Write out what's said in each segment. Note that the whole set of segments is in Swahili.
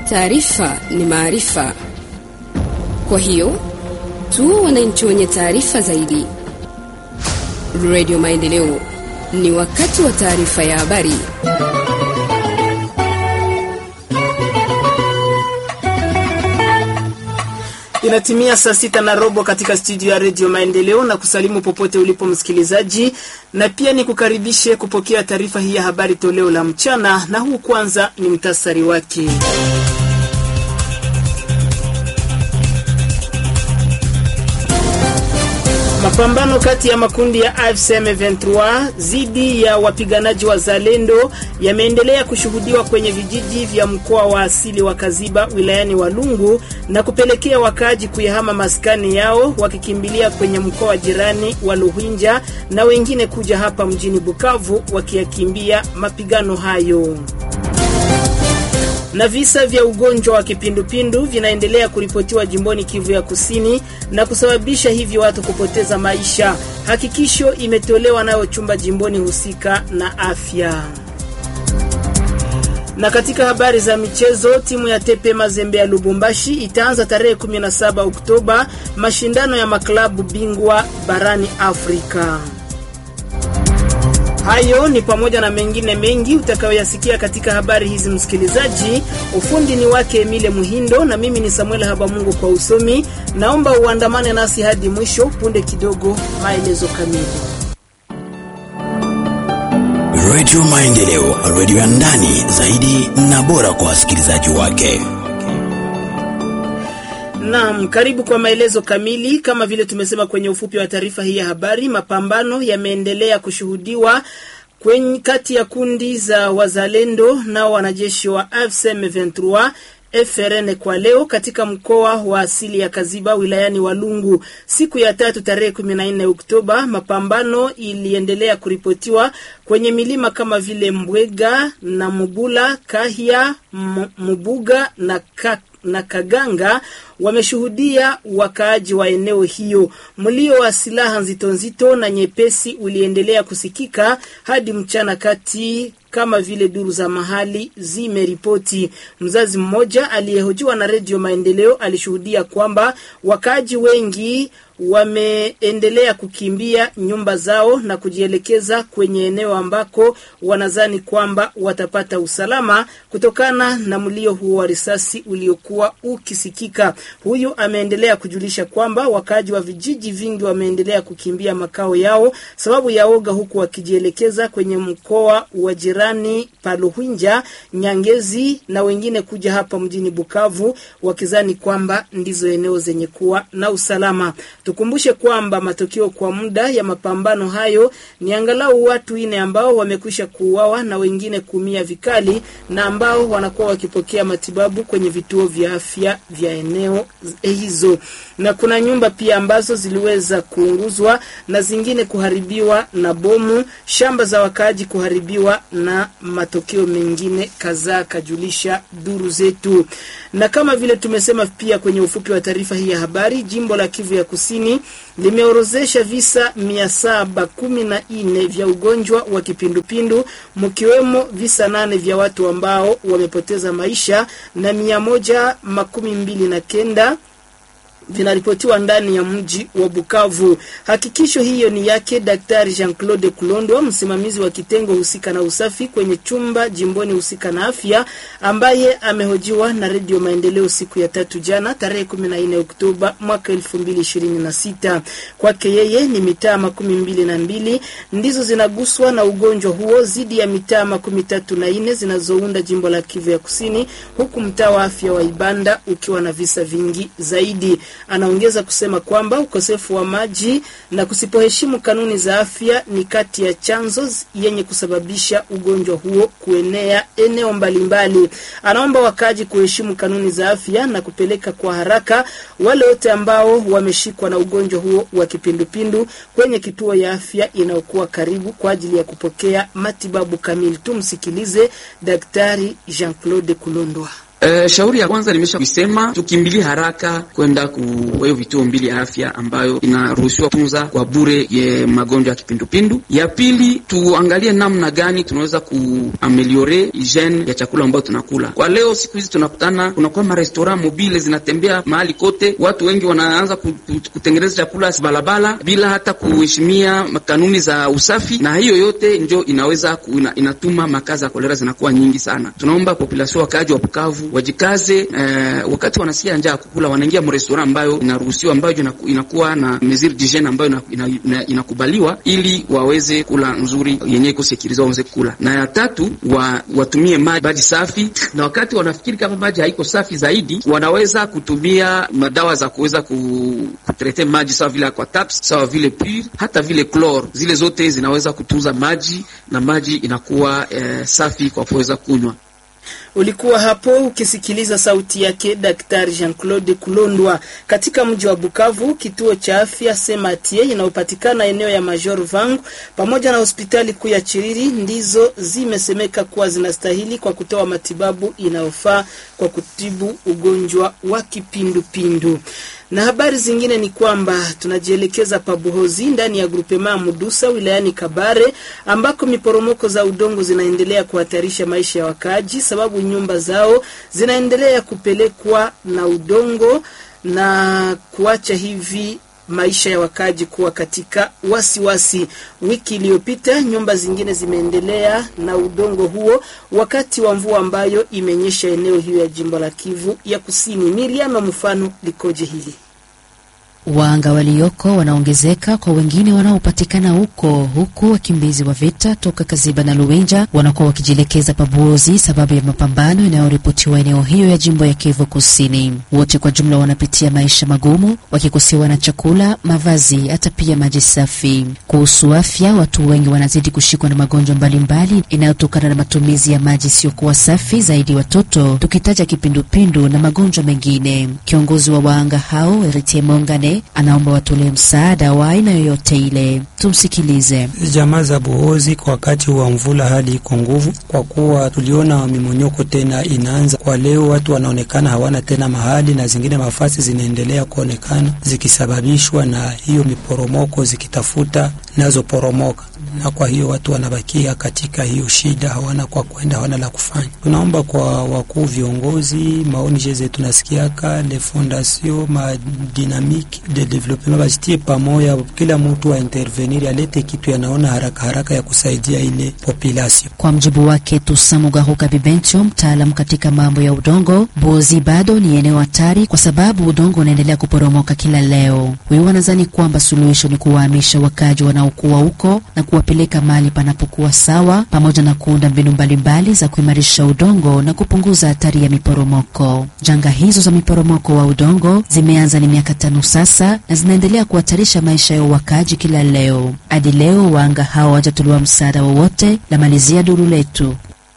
Taarifa ni maarifa, kwa hiyo tuwe wananchi wenye taarifa zaidi. Radio Maendeleo, ni wakati wa taarifa ya habari. Inatimia saa sita na robo katika studio ya redio Maendeleo na kusalimu popote ulipo msikilizaji, na pia ni kukaribishe kupokea taarifa hii ya habari toleo la mchana, na huu kwanza ni mtasari wake. Mapambano kati ya makundi ya AFC M23 dhidi ya wapiganaji wa Zalendo yameendelea kushuhudiwa kwenye vijiji vya mkoa wa asili wa Kaziba wilayani Walungu na kupelekea wakaaji kuyahama maskani yao wakikimbilia kwenye mkoa jirani wa Luhinja na wengine kuja hapa mjini Bukavu wakiyakimbia mapigano hayo na visa vya ugonjwa wa kipindupindu vinaendelea kuripotiwa jimboni Kivu ya Kusini na kusababisha hivyo watu kupoteza maisha. Hakikisho imetolewa nayo chumba jimboni husika na afya. Na katika habari za michezo, timu ya Tepe Mazembe ya Lubumbashi itaanza tarehe 17 Oktoba mashindano ya maklabu bingwa barani Afrika. Hayo ni pamoja na mengine mengi utakayoyasikia katika habari hizi, msikilizaji. Ufundi ni wake Emile Muhindo na mimi ni Samuel Habamungu kwa usomi. Naomba uandamane nasi hadi mwisho. Punde kidogo, maelezo kamili. Radio Maendeleo, radio ya ndani zaidi na bora kwa wasikilizaji wake. Naam, karibu kwa maelezo kamili. Kama vile tumesema kwenye ufupi wa taarifa hii ya habari, mapambano yameendelea kushuhudiwa kwenye kati ya kundi za wazalendo na wanajeshi wa AFC M23 FRN kwa leo katika mkoa wa asili ya Kaziba wilayani Walungu. Siku ya tatu tarehe 14 Oktoba, mapambano iliendelea kuripotiwa kwenye milima kama vile Mbwega na Mubula, Kahia, Mubuga na Kak na Kaganga wameshuhudia wakaaji wa eneo hiyo. Mlio wa silaha nzito nzito na nyepesi uliendelea kusikika hadi mchana kati kama vile duru za mahali zimeripoti. Mzazi mmoja aliyehojiwa na Redio Maendeleo alishuhudia kwamba wakaaji wengi wameendelea kukimbia nyumba zao na kujielekeza kwenye eneo ambako wanazani kwamba watapata usalama kutokana na mlio huo wa risasi uliokuwa ukisikika. Huyu ameendelea kujulisha kwamba wakaaji wa vijiji vingi wameendelea kukimbia makao yao sababu ya oga, huku wakijielekeza kwenye mkoa wa jirani Paluhinja, Nyangezi na wengine kuja hapa mjini Bukavu wakizani kwamba ndizo eneo zenye kuwa na usalama. Tukumbushe kwamba matokeo kwa muda ya mapambano hayo ni angalau watu ine ambao wamekwisha kuuawa na wengine kuumia vikali na ambao wanakuwa wakipokea matibabu kwenye vituo vya afya vya eneo hizo, na kuna nyumba pia ambazo ziliweza kuunguzwa na zingine kuharibiwa na bomu, shamba za wakaaji kuharibiwa na matokeo mengine kadhaa, kajulisha duru zetu. Na kama vile tumesema pia kwenye ufupi wa taarifa hii ya habari, jimbo la Kivu ya Kusini limeorozesha visa mia saba kumi na nne vya ugonjwa wa kipindupindu mkiwemo visa nane vya watu ambao wamepoteza maisha na mia moja makumi mbili na kenda vinaripotiwa ndani ya mji wa Bukavu. Hakikisho hiyo ni yake Daktari Jean-Claude Kulondwa, msimamizi wa kitengo husika na usafi kwenye chumba jimboni husika na afya, ambaye amehojiwa na Redio Maendeleo siku ya tatu jana tarehe 14 Oktoba mwaka 2026. Kwake yeye ni mitaa makumi mbili na mbili ndizo zinaguswa na ugonjwa huo zidi ya mitaa makumi tatu na nne zinazounda jimbo la Kivu ya Kusini, huku mtaa wa afya wa Ibanda ukiwa na visa vingi zaidi. Anaongeza kusema kwamba ukosefu wa maji na kusipoheshimu kanuni za afya ni kati ya chanzo yenye kusababisha ugonjwa huo kuenea eneo mbalimbali. Anaomba wakaji kuheshimu kanuni za afya na kupeleka kwa haraka wale wote ambao wameshikwa na ugonjwa huo wa kipindupindu kwenye kituo ya afya inayokuwa karibu kwa ajili ya kupokea matibabu kamili. Tumsikilize Daktari Jean-Claude Kulondwa. Uh, shauri ya kwanza nimesha kusema tukimbilie haraka kwenda ku hiyo vituo mbili ya afya ambayo inaruhusiwa tunza kwa bure ye magonjwa ya kipindupindu. Ya pili tuangalie namna gani tunaweza kuameliore hygiene ya chakula ambayo tunakula. Kwa leo siku hizi tunakutana, kunakuwa marestaurant mobile zinatembea mahali kote, watu wengi wanaanza kutengeneza chakula balabala bila hata kuheshimia kanuni za usafi, na hiyo yote njo inaweza ku, ina, inatuma makazi ya kolera zinakuwa nyingi sana. Tunaomba population wakaaji wa Bukavu wajikaze eh, wakati wanasikia njaa kukula wanaingia mrestora ambayo inaruhusiwa ambayo inakuwa na mesure d'hygiene ambayo inakubaliwa ina, ina ili waweze kula nzuri yenye iko sekiriza waweze kula. Na ya tatu wa, watumie maji safi, na wakati wanafikiri kama maji haiko safi zaidi, wanaweza kutumia madawa za kuweza kutrete maji sawa vile aquataps, sawa vile pure, hata vile chlor, zile zote zinaweza kutunza maji na maji inakuwa eh, safi kwa kuweza kunywa. Ulikuwa hapo ukisikiliza sauti yake Daktari Jean-Claude Kulondwa katika mji wa Bukavu. Kituo cha afya Sematie inayopatikana eneo ya Major Vangu pamoja na hospitali kuu ya Chiriri ndizo zimesemeka kuwa zinastahili kwa kutoa matibabu inayofaa kwa kutibu ugonjwa wa kipindupindu. Na habari zingine ni kwamba tunajielekeza Pabuhozi ndani ya grupema Mudusa wilayani Kabare ambako miporomoko za udongo zinaendelea kuhatarisha maisha ya wakaaji, sababu nyumba zao zinaendelea kupelekwa na udongo na kuacha hivi maisha ya wakaji kuwa katika wasiwasi wasi. Wiki iliyopita nyumba zingine zimeendelea na udongo huo wakati wa mvua ambayo imenyesha eneo hiyo ya jimbo la Kivu ya Kusini. Miriam, mfano likoje hili? Waanga walioko wanaongezeka kwa wengine wanaopatikana huko, huku wakimbizi wa vita toka Kaziba na Luwenja wanakuwa wakijielekeza Pabuozi sababu ya mapambano yanayoripotiwa eneo hiyo ya jimbo ya Kivu Kusini. Wote kwa jumla wanapitia maisha magumu, wakikosewa na chakula, mavazi, hata pia maji safi. Kuhusu afya, watu wengi wanazidi kushikwa na magonjwa mbalimbali inayotokana na matumizi ya maji isiyokuwa safi, zaidi watoto, tukitaja kipindupindu na magonjwa mengine. Kiongozi wa waanga hao Eritie Mongane anaomba watolee msaada wa aina yoyote ile. Tumsikilize. Jamaa za Buhozi, kwa wakati wa mvula hali iko nguvu, kwa kuwa tuliona mimonyoko tena inaanza kwa leo. Watu wanaonekana hawana tena mahali na zingine mafasi zinaendelea kuonekana zikisababishwa na hiyo miporomoko, zikitafuta nazo poromoka, na kwa hiyo watu wanabakia katika hiyo shida, hawana kwa kwenda, hawana la kufanya. Tunaomba kwa wakuu viongozi, maoni jeze tunasikiaka le fondation ma dynamique de development bajitie pamoja, kila mtu wa intervenir alete kitu yanaona haraka haraka ya kusaidia ile population. Kwa mjibu wake Tusamugahuka Bibencho, mtaalamu katika mambo ya udongo, Bozi bado ni eneo hatari kwa sababu udongo unaendelea kuporomoka kila leo. Huyu wanadhani kwamba suluhisho ni kuwahamisha wakaji wanaokuwa huko na kuwapeleka mahali panapokuwa sawa, pamoja na kuunda mbinu mbalimbali za kuimarisha udongo na kupunguza hatari ya miporomoko. Janga hizo za miporomoko wa udongo zimeanza ni miaka tano sasa na zinaendelea kuhatarisha maisha ya wakaji kila leo. Hadi leo waanga hao hawajatolewa msaada wowote. La malizia duru letu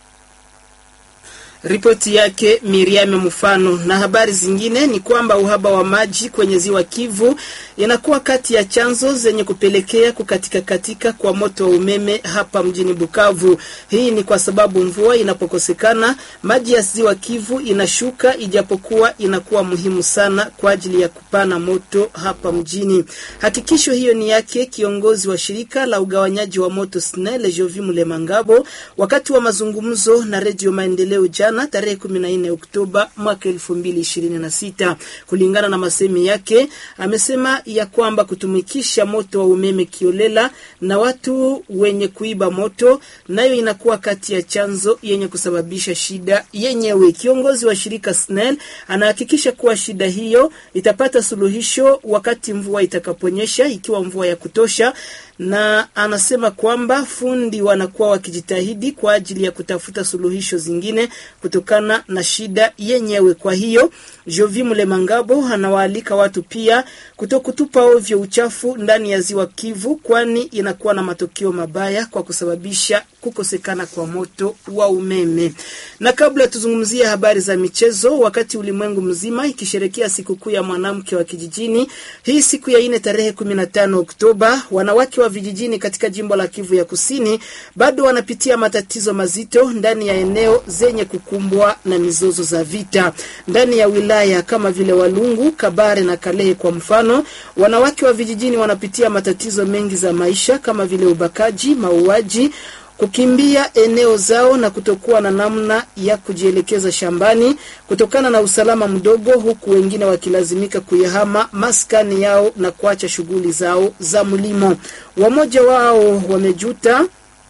Ripoti yake Miriam Mfano. Na habari zingine ni kwamba uhaba wa maji kwenye ziwa Kivu inakuwa kati ya chanzo zenye kupelekea kukatika katika kwa moto wa umeme hapa mjini Bukavu. Hii ni kwa sababu mvua inapokosekana maji ya ziwa Kivu inashuka, ijapokuwa inakuwa muhimu sana kwa ajili ya kupana moto hapa mjini. Hakikisho hiyo ni yake kiongozi wa shirika la ugawanyaji wa moto SNEL Jovi Mulemangabo wakati wa mazungumzo na Redio Maendeleo jana tarehe 14 Oktoba mwaka 2026. Kulingana na masemi yake, amesema ya kwamba kutumikisha moto wa umeme kiolela na watu wenye kuiba moto nayo inakuwa kati ya chanzo yenye kusababisha shida yenyewe. Kiongozi wa shirika SNEL anahakikisha kuwa shida hiyo itapata suluhisho wakati mvua itakaponyesha, ikiwa mvua ya kutosha na anasema kwamba fundi wanakuwa wakijitahidi kwa ajili ya kutafuta suluhisho zingine kutokana na shida yenyewe. Kwa hiyo Jovi Mulemangabo anawaalika watu pia kutokutupa ovyo uchafu ndani ya ziwa Kivu, kwani inakuwa na matokeo mabaya kwa kusababisha kukosekana kwa moto wa umeme. Na kabla tuzungumzie habari za michezo, wakati ulimwengu mzima ikisherekea sikukuu ya mwanamke wa kijijini, hii siku ya ine tarehe 15 Oktoba, wanawake wa vijijini katika jimbo la Kivu ya Kusini bado wanapitia matatizo mazito ndani ya eneo zenye kukumbwa na mizozo za vita. Ndani ya wilaya kama vile Walungu, Kabare na Kalehe kwa mfano, wanawake wa vijijini wanapitia matatizo mengi za maisha kama vile ubakaji, mauaji kukimbia eneo zao na kutokuwa na namna ya kujielekeza shambani kutokana na usalama mdogo, huku wengine wakilazimika kuyahama maskani yao na kuacha shughuli zao za mlimo. Wamoja wao wamejuta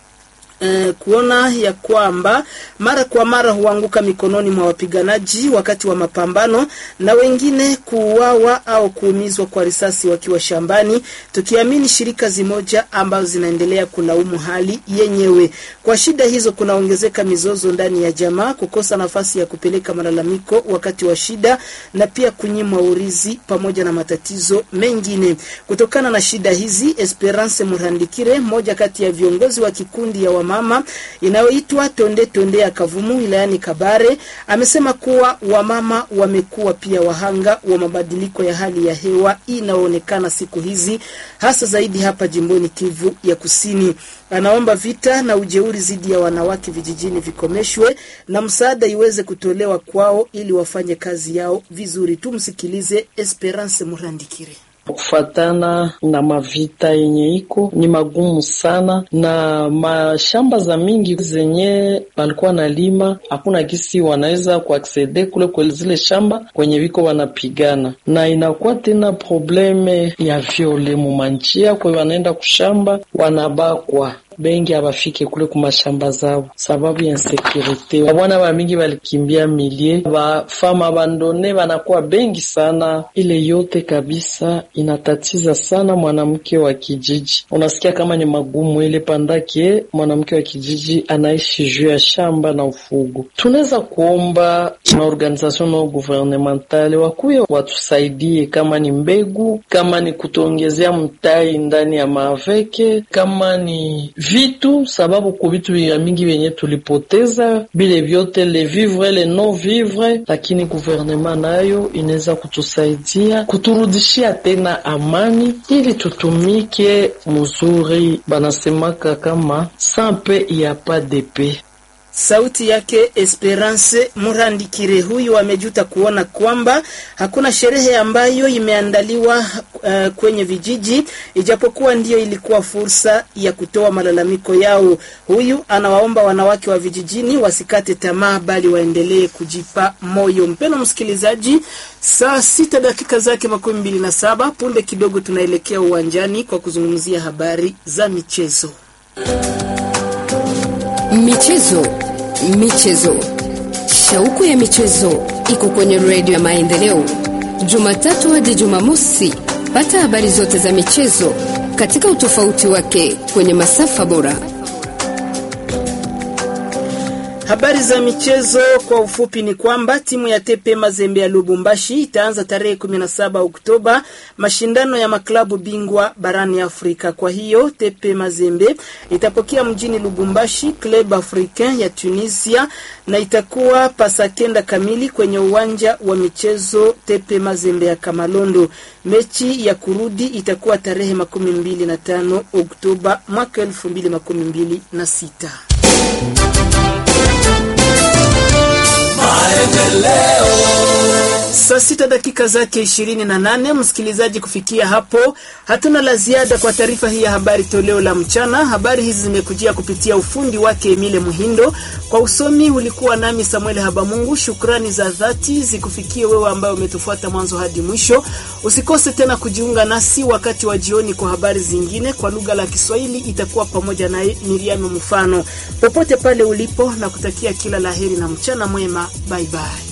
Eh, kuona ya kwamba mara kwa mara huanguka mikononi mwa wapiganaji wakati wa mapambano na wengine kuuawa au kuumizwa kwa risasi wakiwa shambani, tukiamini shirika zimoja ambazo zinaendelea kulaumu hali yenyewe. Kwa shida hizo kunaongezeka mizozo ndani ya jamaa, kukosa nafasi ya kupeleka malalamiko wakati wa shida na pia kunyimwa urizi pamoja na matatizo mengine. Kutokana na shida hizi, Esperance Murandikire, mmoja kati ya viongozi wa kikundi ya wa mama inayoitwa Tonde Tonde ya Kavumu wilayani Kabare amesema kuwa wamama wamekuwa pia wahanga wa mabadiliko ya hali ya hewa inayoonekana siku hizi hasa zaidi hapa jimboni Kivu ya Kusini. Anaomba vita na ujeuri dhidi ya wanawake vijijini vikomeshwe na msaada iweze kutolewa kwao ili wafanye kazi yao vizuri. Tumsikilize Esperance Murandikire. Kufatana na mavita yenye iko ni magumu sana, na mashamba za mingi zenye walikuwa na lima hakuna gisi wanaweza kuaksede kule kwa zile shamba kwenye viko wanapigana, na inakuwa tena probleme ya viole mumanjia kwe wanaenda kushamba wanabakwa bengi abafike kule kumashamba zao sababu ya insekurite. Babwana ba mingi balikimbia milie, bafama abandone banakuwa bengi sana. Ile yote kabisa inatatiza sana mwanamke wa kijiji. Unasikia kama ni magumu ile pandake mwanamke wa kijiji anaishi juu ya shamba na ufugo. Tunaweza kuomba na organisation no gouvernementale wakuye watusaidie, kama ni mbegu, kama ni kutuongezea mtai ndani ya maaveke, kama ni vitu sababu ku vitu ya mingi vyenye tulipoteza bile vyote le vivre le non vivre, lakini guvernema nayo inaweza kutusaidia kuturudishia tena amani ili tutumike muzuri. Banasemaka kama sampe ya pa de paix. Sauti yake Esperance Murandikire. Huyu amejuta kuona kwamba hakuna sherehe ambayo imeandaliwa uh, kwenye vijiji, ijapokuwa ndiyo ilikuwa fursa ya kutoa malalamiko yao. Huyu anawaomba wanawake wa vijijini wasikate tamaa, bali waendelee kujipa moyo. Mpeno msikilizaji, saa sita dakika zake makumi mbili na saba punde kidogo tunaelekea uwanjani kwa kuzungumzia habari za michezo. Michezo, michezo, shauku ya michezo iko kwenye redio ya Maendeleo, Jumatatu hadi Jumamosi. Pata habari zote za michezo katika utofauti wake kwenye masafa bora. Habari za michezo kwa ufupi ni kwamba timu ya Tepe Mazembe ya Lubumbashi itaanza tarehe 17 Oktoba mashindano ya maklabu bingwa barani Afrika. Kwa hiyo Tepe Mazembe itapokea mjini Lubumbashi Club Africain ya Tunisia na itakuwa pasakenda kamili kwenye uwanja wa michezo Tepe Mazembe ya Kamalondo. Mechi ya kurudi itakuwa tarehe makumi mbili na tano Oktoba mwaka elfu mbili makumi mbili na sita. Saa sita dakika zake ishirini na nane. Msikilizaji, kufikia hapo hatuna la ziada kwa taarifa hii ya habari toleo la mchana. Habari hizi zimekujia kupitia ufundi wake Emile Muhindo, kwa usomi ulikuwa nami Samuel Habamungu. Shukrani za dhati zikufikie wewe ambaye umetufuata mwanzo hadi mwisho. Usikose tena kujiunga nasi wakati wa jioni kwa habari zingine kwa lugha la Kiswahili, itakuwa pamoja naye Miriam Mfano. Popote pale ulipo, na kutakia kila laheri na mchana mwema. Bye bye.